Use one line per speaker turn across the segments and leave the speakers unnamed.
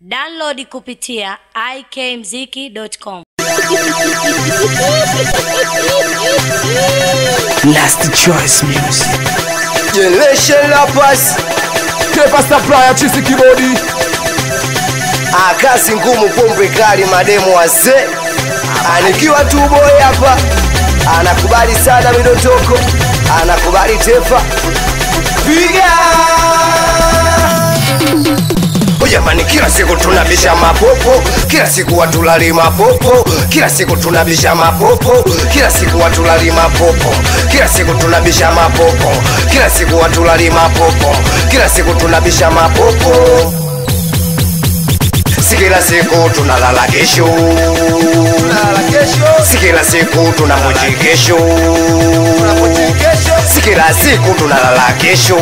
Download kupitia ikmziki.com.
Nasty Choice Music.
Generation Rappers
Paper supplier chisi kibodi.
Ah, kazi ngumu, pombe kali, mademu wazee. Anikiwa tu boy hapa, anakubali sana midondoko, anakubali tefa, piga Oh, Jamani, kila siku tunabisha mapopo, kila siku watulali mapopo, kila siku tunabisha mapopo, kila siku watulali mapopo, kila siku tunabisha mapopo, kila siku watulali mapopo, kila siku tunabisha mapopo si kila siku tunalala kesho, si kila siku tunamoji kesho, si kila siku tunalala kesho,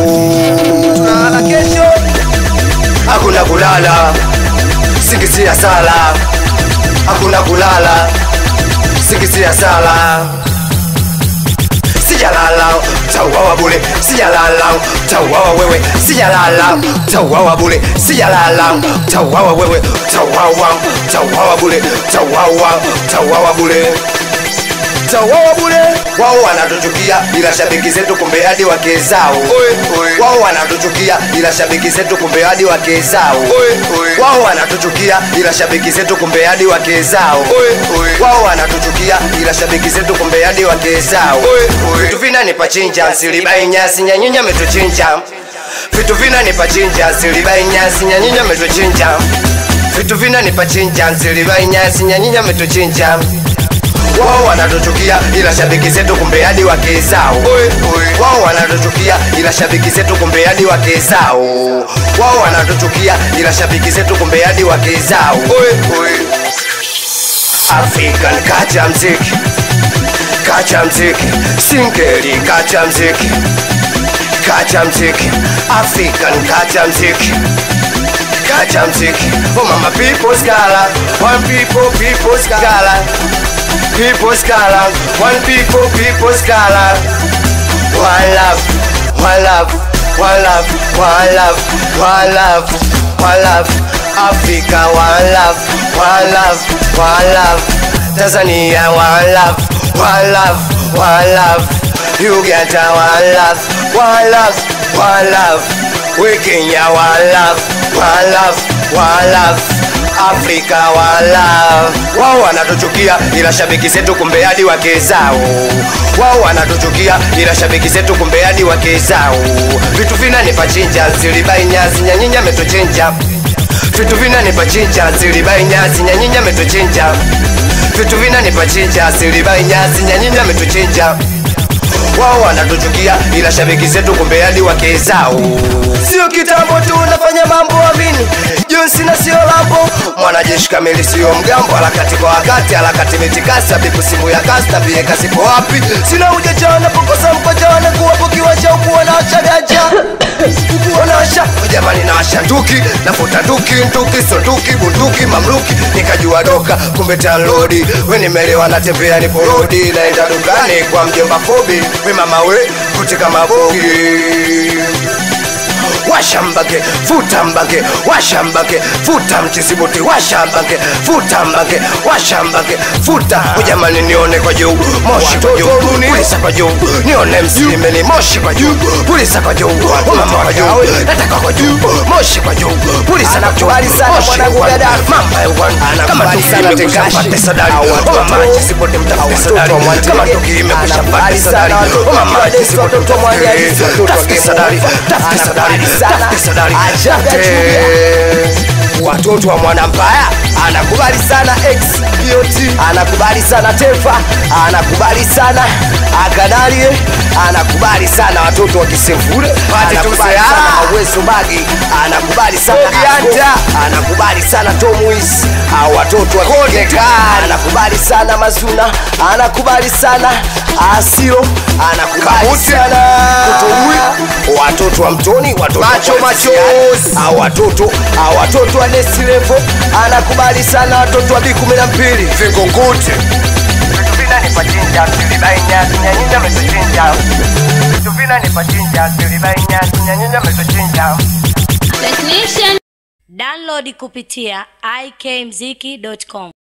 hakuna kulala, singizia sala, hakuna kulala, singizia sala sijalala tauawa bule sijalala tauawa wewe sijalala tauawa bule sijalala tauawa wewe tauawa tauawa bule tauawa tauawa bule tauawa bule wao wanatuchukia ila shabiki zetu kumbe hadi wake zao wao wanatuchukia ila shabiki zetu kumbe hadi wake zao wao wanatuchukia ila shabiki zetu kumbe hadi wake zao wao wanatuchukia ila shabiki zetu kumbe hadi wake zao vitu vinani pachinja silibai nyasi nyanyunya metuchinja vitu vinani pachinja silibai nyasi nyanyunya metuchinja vitu vinani pachinja silibai nyasi nyanyunya metuchinja wao wanatuchukia ila shabiki zetu kumbe hadi wake zao wao wanatuchukia ila shabiki zetu kumbe hadi wake zao wao wanatuchukia ila shabiki zetu kumbe hadi wake zao African kacha mziki kacha mziki singeli kacha mziki kacha mziki African kacha mziki kacha mziki oh mama people scala one people people scala people scala one people people scala one love one love one love one love one love one love Africa one love one love one love Tanzania one love one love one love Uganda one love one love one love we Kenya one love one love one love Afrika one love wao wanatuchukia ila shabiki zetu kumbe hadi wake zao wao wanatuchukia ila shabiki zetu kumbe hadi wake zao vitu vinani pachinja zilibai nyazi nyanyinya metuchinja vitu vinani pachinja zilibai nyazi nyanyinya metuchinja vitu vinani pachinja zilibai nyazi nyanyinya metuchinja wao wanatuchukia ila shabiki zetu kumbe hadi wake zao sio kitambo tu unafanya mambo amini jonsi na sio lambo mwanajeshi kamili sio mgambo harakati kwa wakati harakati mitikasi abiku simu ya kasi tabie kasipo wapi sina ujajana pokosa mpajana kuwapo kiwanja ukuwa na wachagaja wanawasha jamani nawasha nduki nafuta nduki nduki sonduki bunduki mamluki nikajua doka kumbe tanlodi we nimelewa natembea niporodi naenda dukani kwa mjomba fobi we mama we kutika mabogi washambage futambage washambage futa mchisibuti washambage futambage washambage futa ujamani nione kwa juu moshi kwa juu pulisa kwa juu nione msilimeni moshi kwa juu pulisa kwa juu mama kwa juu nataka kwa juu moshi kwa juu pulisa kwa juu moshi kwa juu mama ewan kama tukime kushapate sadari mama chisibuti mtafute sadari kama tukime kushapate sadari mama chisibuti mtafute sadari tafute sadari tafute sadari tafute watoto wa mwana mbaya anakubali sana x BOT anakubali sana tefa anakubali sana akanalie anakubali sana watoto wa kisemvule anakubali sana mawezo bagi anakubali sana Asko, anakubali sana tomuis au watoto wa kigeka anakubali sana mazuna anakubali sana asilo anakubali sana watoto wa mtoni watoto
Macho,
wa
macho.
Kisiani, au watoto au watoto wa nesilevo anakubali sana watoto wa bi kumi na mbili vingunguti vitu vinani pachinja silibaina nyanyinja metuchinja vitu vinani pachinja silibaina nyanyinja metuchinja
Technician Download kupitia ikmziki.com.